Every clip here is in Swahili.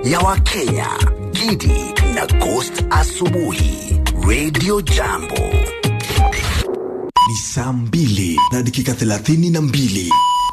ya Wakenya, Gidi na Ghost Asubuhi, Radio Jambo. Ni saa mbili na dakika thelathini na mbili.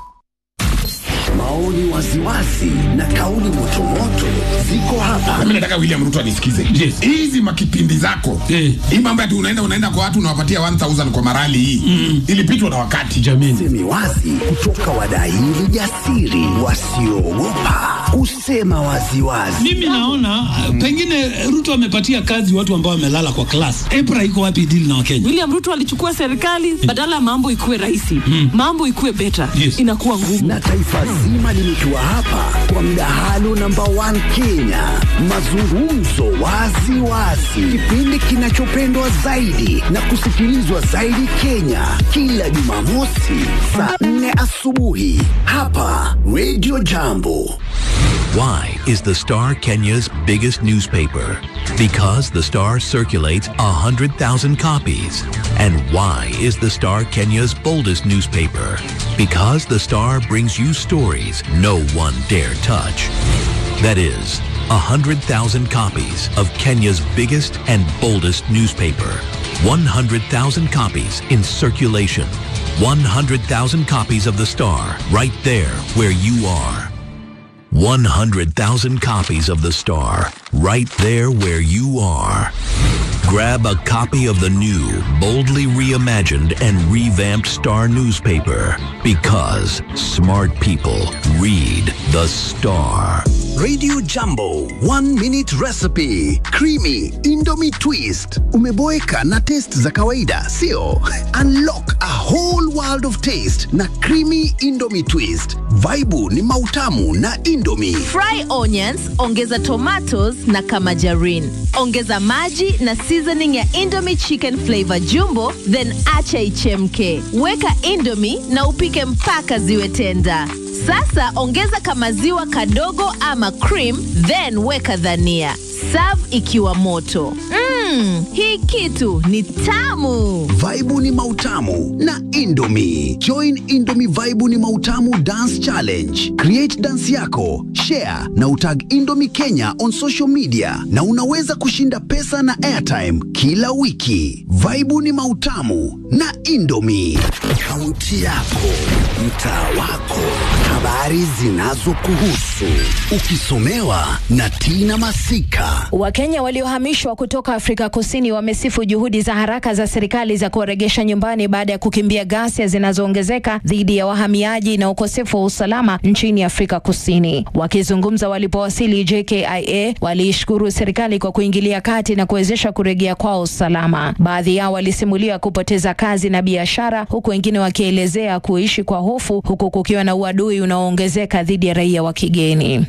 Maoni waziwazi na kauli motomoto ziko hapa. Mimi nataka William Ruto anisikize. Yes. Hizi makipindi zako. Eh. Hii mambo ati unaenda unaenda kwa watu unawapatia 1000 kwa marali hii. Ilipitwa na wakati. Jamini. Semi wazi kutoka wadaili jasiri wasioogopa kusema waziwazi. Mimi naona uh, pengine Ruto amepatia kazi watu ambao wamelala kwa class. EPRA iko wapi deal na Wakenya? William Ruto alichukua serikali badala ya mambo ikuwe rahisi, mambo ikuwe better, Yes. inakuwa ngumu. na taifa zima limetua hapa kwa mdahalo namba 1 Kenya, mazungumzo wazi wazi, kipindi kinachopendwa zaidi na kusikilizwa zaidi Kenya, kila Jumamosi saa 4 asubuhi hapa Radio Jambo. Why is the Star Kenya's biggest newspaper? Because the Star circulates 100,000 copies. And why is the Star Kenya's boldest newspaper? Because the Star brings you stories no one dare touch. That is, 100,000 copies of Kenya's biggest and boldest newspaper. 100,000 copies in circulation. 100,000 copies of the Star right there where you are. 100,000 copies of The Star, right there where you are. Grab a copy of the new, boldly reimagined and revamped Star newspaper because smart people read The Star. Radio Jambo, one minute recipe, creamy Indomie twist. Umeboeka na taste za kawaida, sio? Unlock a whole world of taste na creamy Indomie twist. Vaibu ni mautamu na Indomie. Fry onions, ongeza tomatoes na kamajarin. Ongeza maji na seasoning ya Indomie chicken flavor jumbo, then acha ichemke. Weka Indomie na upike mpaka ziwe tenda. Sasa ongeza kamaziwa kadogo ama cream, then weka dhania. Serve ikiwa moto. Mmm, hii kitu ni tamu. Vaibu ni mautamu na Indomie. Join Indomie Vaibu ni mautamu dance challenge. Create dance yako, share na utag Indomie Kenya on social media na unaweza kushinda pesa na airtime kila wiki. Vaibu ni mautamu na Indomie. Kaunti yako, mtaa wako, habari zinazokuhusu. Ukisomewa na Tina Masika. Wakenya waliohamishwa kutoka Afrika Kusini wamesifu juhudi za haraka za serikali za kuwaregesha nyumbani baada ya kukimbia ghasia zinazoongezeka dhidi ya wahamiaji na ukosefu wa usalama nchini Afrika Kusini. Wakizungumza walipowasili JKIA, waliishukuru serikali kwa kuingilia kati na kuwezesha kurejea kwao usalama. Baadhi yao walisimulia kupoteza kazi na biashara, huku wengine wakielezea kuishi kwa hofu, huku kukiwa na uadui unaoongezeka dhidi ya raia wa kigeni.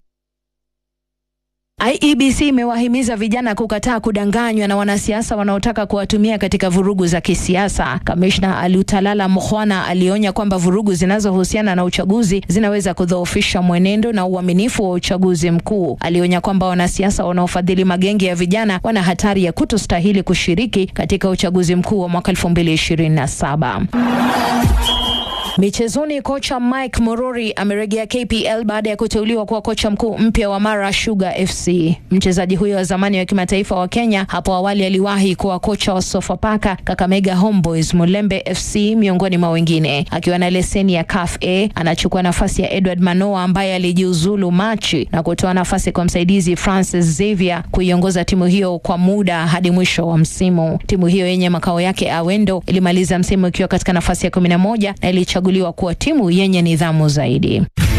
IEBC imewahimiza vijana kukataa kudanganywa na wanasiasa wanaotaka kuwatumia katika vurugu za kisiasa. Kamishna Alutalala Mukhwana alionya kwamba vurugu zinazohusiana na uchaguzi zinaweza kudhoofisha mwenendo na uaminifu wa uchaguzi mkuu. Alionya kwamba wanasiasa wanaofadhili magenge ya vijana wana hatari ya kutostahili kushiriki katika uchaguzi mkuu wa mwaka 2027. Michezoni, kocha Mike Morori amerejea KPL baada ya kuteuliwa kuwa kocha mkuu mpya wa Mara Sugar FC. Mchezaji huyo wa zamani wa kimataifa wa Kenya hapo awali aliwahi kuwa kocha wa Sofapaka, Kakamega Homeboys, Mulembe FC miongoni mwa wengine. Akiwa na leseni ya CAF A, anachukua nafasi ya Edward Manoa ambaye alijiuzulu Machi na kutoa nafasi kwa msaidizi Francis Xavier kuiongoza timu hiyo kwa muda hadi mwisho wa msimu. Timu hiyo yenye makao yake Awendo ilimaliza msimu ikiwa katika nafasi ya 11 na ilichaguliwa kuwa timu yenye nidhamu zaidi.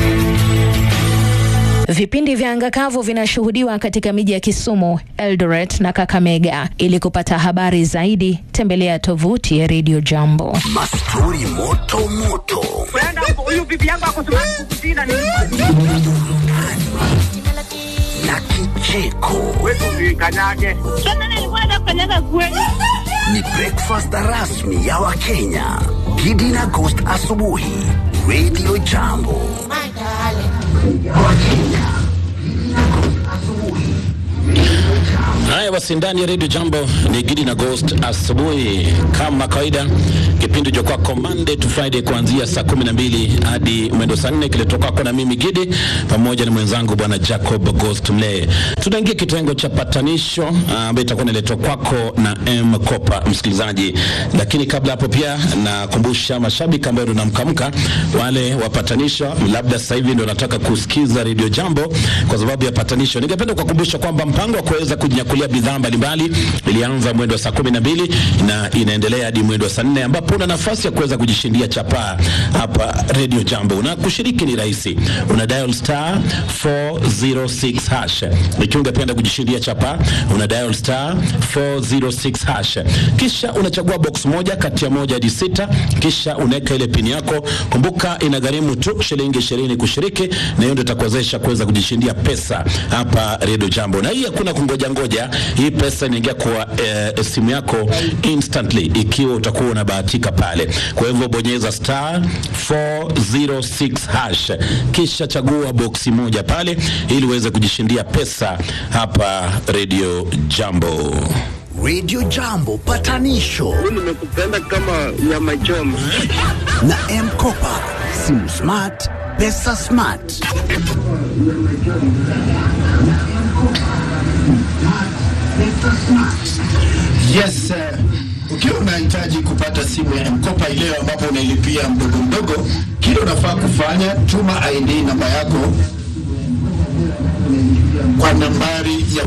Vipindi vya anga kavu vinashuhudiwa katika miji ya Kisumu, Eldoret na Kakamega. Ili kupata habari zaidi, tembelea tovuti ya Radio Jambo. Mastori moto moto. Na kicheko. Ni breakfast rasmi ya Wakenya. Gidi na Ghost asubuhi. Radio Jambo. Wakenya. Gidi na Ghost asubuhi. Radio Jambo. Haya basi, ndani ya redio Jambo ni Gidi na Ghost asubuhi, kama kawaida, kipindi cha kwako Monday to Friday kuanzia saa kumi na mbili hadi mwendo saa nne kiletwa kwako na mimi Gidi pamoja na mwenzangu bwana Jacob Ghost Mlee. Tunaingia kitengo cha patanisho ah, ambayo itakuwa inaletwa kwako na M Kopa, msikilizaji. Lakini kabla hapo, pia nakumbusha mashabiki ambao tunamkamka wale wapatanisho, labda sasa hivi ndio nataka kusikiza redio Jambo kwa sababu ya patanisho. Ningependa kuwakumbusha kwamba mpango wa kuweza kujinyakulia bidhaa mbalimbali ilianza mwendo wa saa kumi na mbili na inaendelea hadi mwendo wa saa nne ambapo una nafasi ya kuweza kujishindia chapaa hapa redio Jambo. Na kushiriki ni rahisi, una dial star 406 hash. Ikiwa ungependa kujishindia chapaa, una dial star 406 hash, kisha unachagua box moja kati ya moja hadi sita, kisha unaweka ile pini yako. Kumbuka inagharimu tu shilingi ishirini kushiriki, na hiyo ndio itakuwezesha kuweza kujishindia pesa hapa redio Jambo. Na hii hakuna kungoja ngoja, hii pesa inaingia kwa eh, simu yako instantly ikiwa utakuwa unabahatika pale. Kwa hivyo bonyeza star 406 hash, kisha chagua boksi moja pale ili uweze kujishindia pesa hapa redio Jambo. Radio Jambo patanisho nimekupenda kama nyama choma. na M-Kopa. Simu smart, pesa smart. Yes, uh, ukiwa unahitaji kupata simu ya mkopa ileo ambapo unailipia mdogo mdogo, kile unafaa kufanya, tuma ID namba yako kwa nambari ya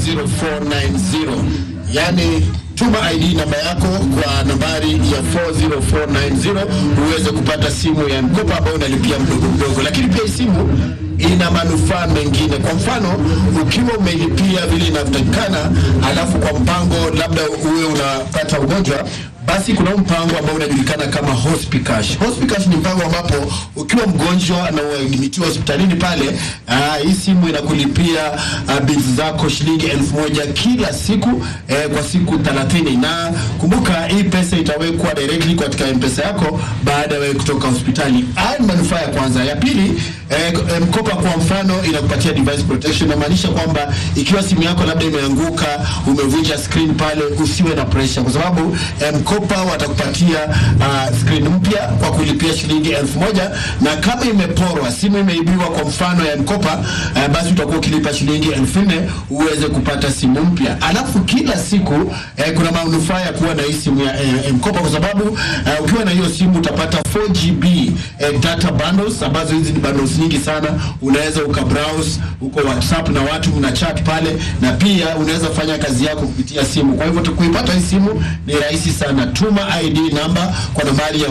40490 yani tuma ID namba yako kwa nambari ya 40490 uweze kupata simu ya mkopa ambayo unalipia mdogo mdogo, lakini pia hii simu ina manufaa mengine. Kwa mfano, ukiwa umelipia vile inavyotakikana, alafu kwa mpango labda uwe unapata ugonjwa basi kuna huu mpango ambao unajulikana kama Hospicash. Hospicash ni mpango ambapo ukiwa mgonjwa na uadmitiwa hospitalini pale, aa, hii simu inakulipia uh, bills zako shilingi elfu moja kila siku eh, kwa siku 30 na kumbuka hii pesa itawekwa directly katika mpesa yako baada ya wewe kutoka hospitali. Haya ni manufaa ya kwanza. Ya pili eh, mkopa kwa mfano inakupatia device protection, inamaanisha kwamba ikiwa simu yako labda imeanguka, umevunja screen pale, usiwe na pressure kwa sababu eh, mkopa watakupatia uh, screen mpya kwa kulipia shilingi elfu moja na kama imeporwa, simu imeibiwa kwa mfano ya mkopa uh, basi utakuwa ukilipa shilingi elfu nne uweze kupata simu mpya. Alafu kila siku eh, kuna manufaa ya kuwa na hii simu ya eh, mkopa kwa sababu uh, ukiwa na hiyo simu utapata 4GB eh, data bundles ambazo hizi ni bundles nyingi sana. Unaweza ukabrowse uko WhatsApp na watu mna chat pale, na pia unaweza fanya kazi yako kupitia simu. Kwa hivyo kuipata hii simu ni rahisi sana. Tuma ID namba kwa nambari ya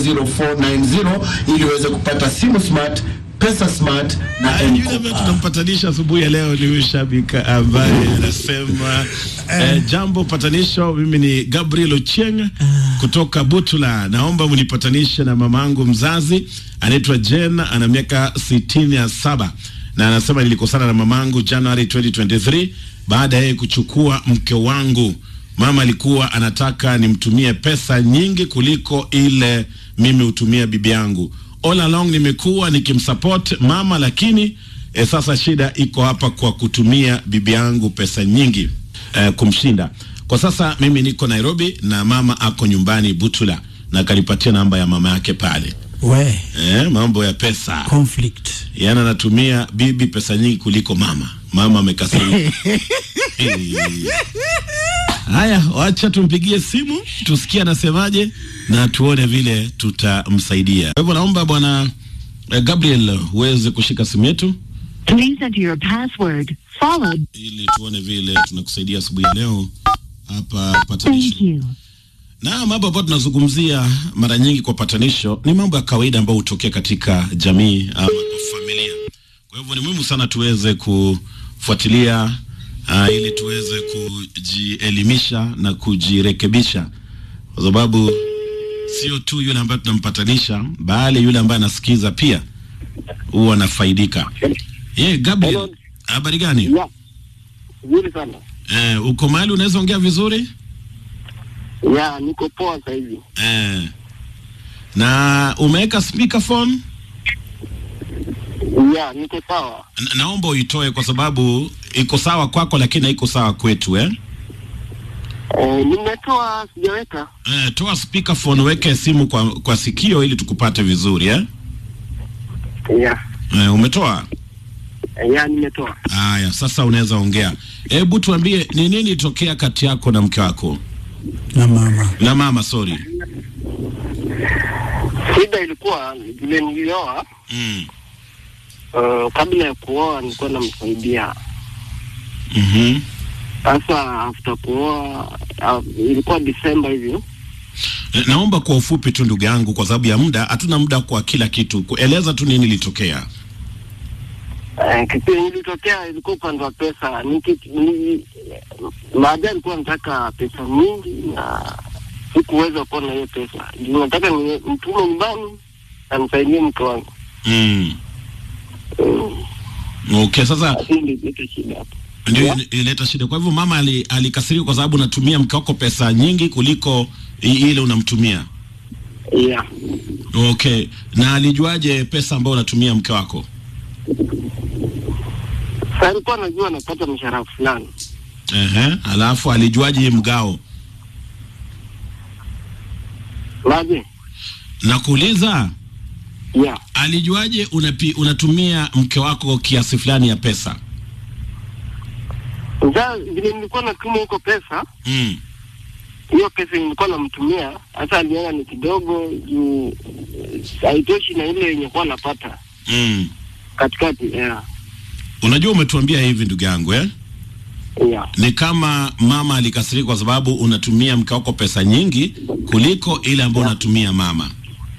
40490 ili uweze kupata simu smart, pesa smart na Yule M-Kopa. ambaye tunampatanisha asubuhi ya leo ni huyu shabiki ambaye anasema eh, jambo patanisho. Mimi ni Gabriel Ochieng kutoka Butula, naomba mnipatanishe na mamangu mzazi anaitwa Jen, ana miaka sitini na saba na anasema nilikosana na mamangu January 2023 baada ya yeye kuchukua mke wangu. Mama alikuwa anataka nimtumie pesa nyingi kuliko ile mimi hutumia bibi yangu. All along nimekuwa nikimsupport mama, lakini e, sasa shida iko hapa kwa kutumia bibi yangu pesa nyingi e, kumshinda. Kwa sasa mimi niko Nairobi na mama ako nyumbani Butula, na akanipatia namba ya mama yake pale. We, E, mambo ya pesa conflict. yaani anatumia bibi pesa nyingi kuliko mama. Mama amekasirika. Haya, wacha tumpigie simu tusikie anasemaje na tuone vile tutamsaidia. Kwa hivyo naomba bwana eh, Gabriel uweze kushika simu yetu Please enter your password followed. ili tuone vile tunakusaidia asubuhi ya leo hapa patanisho. Na mambo ambayo tunazungumzia mara nyingi kwa patanisho ni mambo ya kawaida ambayo hutokea katika jamii ama kwa familia. Kwa hivyo ni muhimu sana tuweze kufuatilia uh, ili tuweze kujielimisha na kujirekebisha, kwa sababu sio tu yule ambaye tunampatanisha, bali yule ambaye anasikiza pia huwa anafaidika. Ye, Gabriel, habari gani? Vizuri sana. Eh, uko mahali unaweza ongea vizuri? Ya, niko poa sasa hivi. Eh. Na umeweka speakerphone? Ya, niko sawa. Na, naomba uitoe kwa sababu iko sawa kwako lakini haiko sawa kwetu eh? Eh, nimetoa sijaweka. Eh, toa speakerphone, weke simu kwa, kwa sikio ili tukupate vizuri eh? Yeah. Eh, umetoa? Eh, yeah, nimetoa. Haya, sasa unaweza ongea. Hebu tuambie ni nini ilitokea kati yako na mke wako? Na mama. Na mama, sorry. Shida ilikuwa vile nilioa Mm. uh, kabla ya kuoa nilikuwa namsaidia. Mhm. Sasa after kuoa uh, ilikuwa Disemba hivyo. Eh, Naomba kwa ufupi tu ndugu yangu, kwa sababu ya muda, hatuna muda kwa kila kitu. Kueleza tu nini ilitokea. Uh, kitu yenye ilitokea ilikuwa upande wa pesa. Niki, ni, baadaye alikuwa nataka pesa mingi na sikuweza kuwa na hiyo pesa. Ndio nataka ni mtume nyumbani na nisaidie mke wangu. Mm. Okay, sasa Hii ndio ileta shida hapo. ndio ili- ilileta shida. Kwa hivyo mama ali- alikasirika kwa sababu unatumia mke wako pesa nyingi kuliko i- ile unamtumia. Yeah. Okay, na alijuaje pesa ambayo unatumia mke wako? Sasa alikuwa anajua anapata mshahara fulani. Ehe, alafu alijuaje mgao? Maje? Nakuuliza, Yeah. alijuaje unapi, unatumia mke wako kiasi fulani ya pesa? Sasa vile nilikuwa natuma huko pesa, Mm. hiyo pesa nilikuwa namtumia, hata aliona ni kidogo juu haitoshi na ile yenye kuwa napata Mm. katikati. Yeah. Unajua umetuambia hivi ndugu yangu eh? Yeah. Ni kama mama alikasirika kwa sababu unatumia mke wako pesa nyingi kuliko ile ambayo unatumia mama.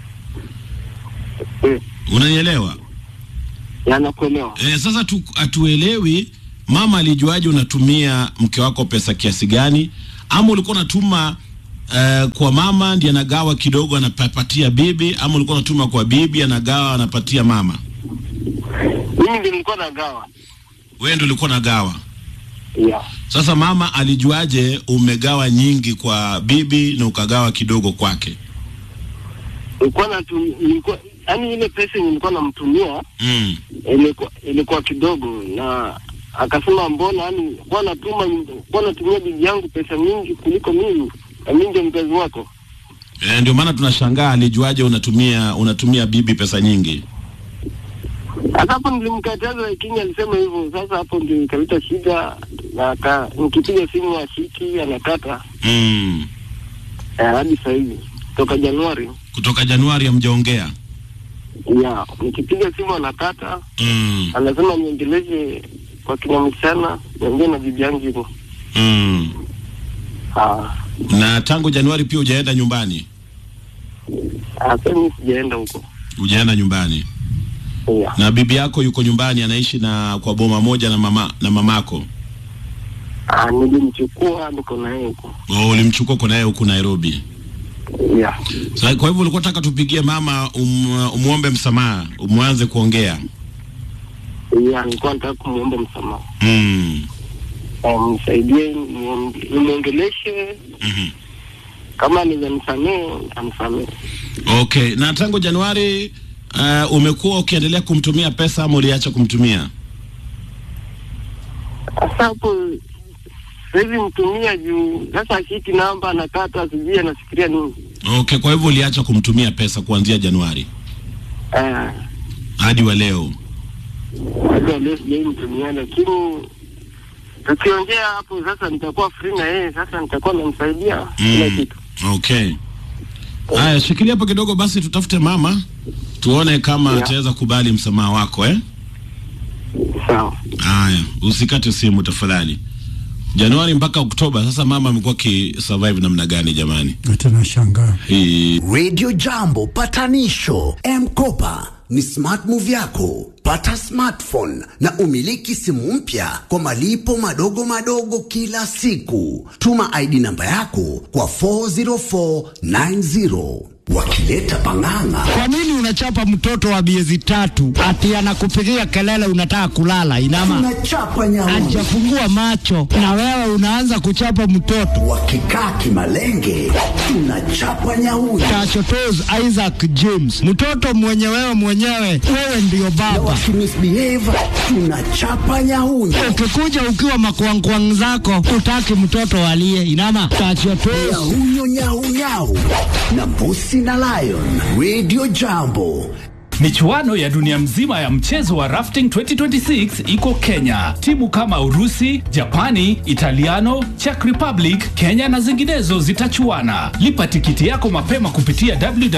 Unanielewa? Ya, nakuelewa. E, sasa tu, hatuelewi mama alijuaje unatumia mke wako pesa kiasi gani, ama ulikuwa unatuma uh, kwa mama ndiye anagawa kidogo anapatia bibi, ama ulikuwa unatuma kwa bibi anagawa anapatia mama? Mimi ndio nilikuwa nagawa. Wewe ndio ulikuwa unagawa. Yeah. Sasa mama alijuaje umegawa nyingi kwa bibi na ukagawa kidogo kwake? Nilikuwa natum, nilikuwa yani ile pesa yenye nilikuwa namtumia Mm. ilikuwa ilikuwa kidogo na akasema mbona yani kwa natuma kwa natumia bibi yangu pesa mingi kuliko mimi na mimi ndio mzazi wako. E, ndio maana tunashangaa alijuaje unatumia unatumia bibi pesa nyingi. Sasa hapo nilimkataza, lakini alisema hivyo. Sasa hapo ndio ikaleta shida, na aka nikipiga simu ashiki, anakata Mm. eh, hadi sasa hivi toka Januari Kutoka Januari hamjaongea. ya nikipiga simu anakata, Mm. anasema niendeleze kwa kina msichana, niongee na bibi yangu hivyo. Mm. Ah, Na tangu Januari pia hujaenda nyumbani? ah, sasa mimi sijaenda huko. Hujaenda nyumbani? Yeah. Na bibi yako yuko nyumbani anaishi na kwa boma moja na mama na mamako? Ah, nilimchukua niko na yeye huko. Oh, ulimchukua uko naye huku Nairobi. Yeah. Sasa kwa hivyo ulikuwa unataka tupigie mama um, umuombe msamaha, umwanze kuongea. Yeah, nilikuwa nataka kumuomba msamaha. Mm. Eh, mnisaidie nimuonge- nimwongeleshe Mhm. kama anaweza nisamehe anisamehe. Okay, na tangu Januari uh, umekuwa ukiendelea kumtumia pesa ama uliacha kumtumia? Sasa hapo siwezi mtumia juu sasa ashiki namba anakata, sijui anafikiria nini. Okay, kwa hivyo uliacha kumtumia pesa kuanzia Januari Eh, hadi wa leo. hata leo sijai mtumia, lakini tukiongea hapo sasa nitakuwa free na yeye, sasa nitakuwa namsaidia kila Mm. kitu. Okay. Haya, shikilia hapo kidogo basi tutafute mama tuone kama Yeah. ataweza kubali msamaha wako eh? Sawa. Haya, usikate simu tafadhali. Januari mpaka Oktoba, sasa mama amekuwa kisurvive namna gani jamani? Hata nashangaa. Hii Radio Jambo patanisho M-Kopa ni smart move yako. Pata smartphone na umiliki simu mpya kwa malipo madogo madogo kila siku. Tuma ID namba yako kwa 40490. wakileta pang'ang'a. Kwa nini unachapa mtoto wa miezi tatu ati anakupigia kelele unataka kulala? Inama Tunachapa nyauni hajafungua macho na wewe unaanza kuchapa mtoto. wakikaa kimalenge, tunachapa nyauni Tachotos Isaac James, mtoto mwenye wewe mwenyewe, wewe ndiyo na baba. wakimisbehave, tunachapa nyauni Ukikuja ukiwa makwangkwang zako, utaki mtoto alie. Inama tachotos nyahunyo nyaunyau na mbusi na lion. Radio Jambo Michuano ya dunia mzima ya mchezo wa rafting 2026 iko Kenya. Timu kama Urusi, Japani, Italiano, Czech Republic, Kenya na zinginezo zitachuana. Lipa tikiti yako mapema kupitia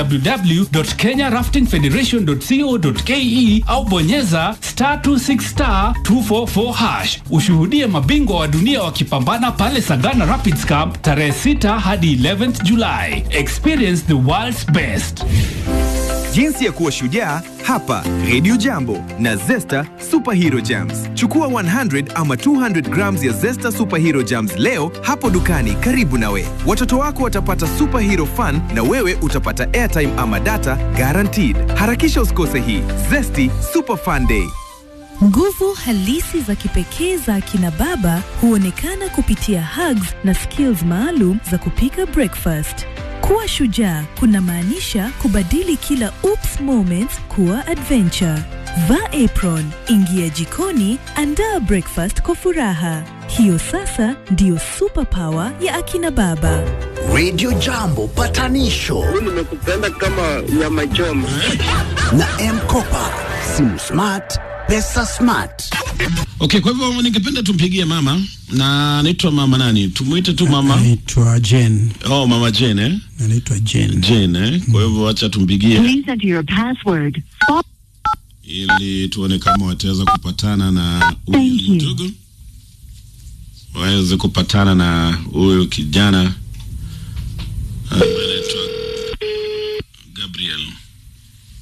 www.kenyaraftingfederation.co.ke au bonyeza star 26 star 244 hash. Ushuhudie mabingwa wa dunia wakipambana pale Sagana Rapids Camp tarehe 6 hadi 11th July. Experience the world's best. Jinsi ya kuwa shujaa hapa Radio Jambo na Zesta Superhero Jams. Chukua 100 ama 200 grams ya Zesta Superhero Jams leo hapo dukani karibu nawe. Watoto wako watapata superhero fun na wewe utapata airtime ama data guaranteed. Harakisha usikose hii Zesty Super Fun Day. Nguvu halisi za kipekee za akina baba huonekana kupitia hugs na skills maalum za kupika breakfast. Kuwa shujaa kunamaanisha kubadili kila oops moments kuwa adventure. Vaa apron, ingia jikoni, andaa breakfast kwa furaha. Hiyo sasa ndiyo superpower ya akina baba. Radio Jambo patanisho nimekupenda kama nyama choma na Mkopa, simu smart, pesa smart. Okay, kwa hivyo ningependa tumpigie mama na anaitwa mama nani? Tumuite tu mama. Naitwa Jen. Oh, mama Jane eh? Anaitwa Jen. Jane eh? Kwa hivyo acha tumpigie Please enter your password. Fo- ili tuone kama wataweza kupatana na huyu Thank you. mdogo, waweze kupatana na huyu kijana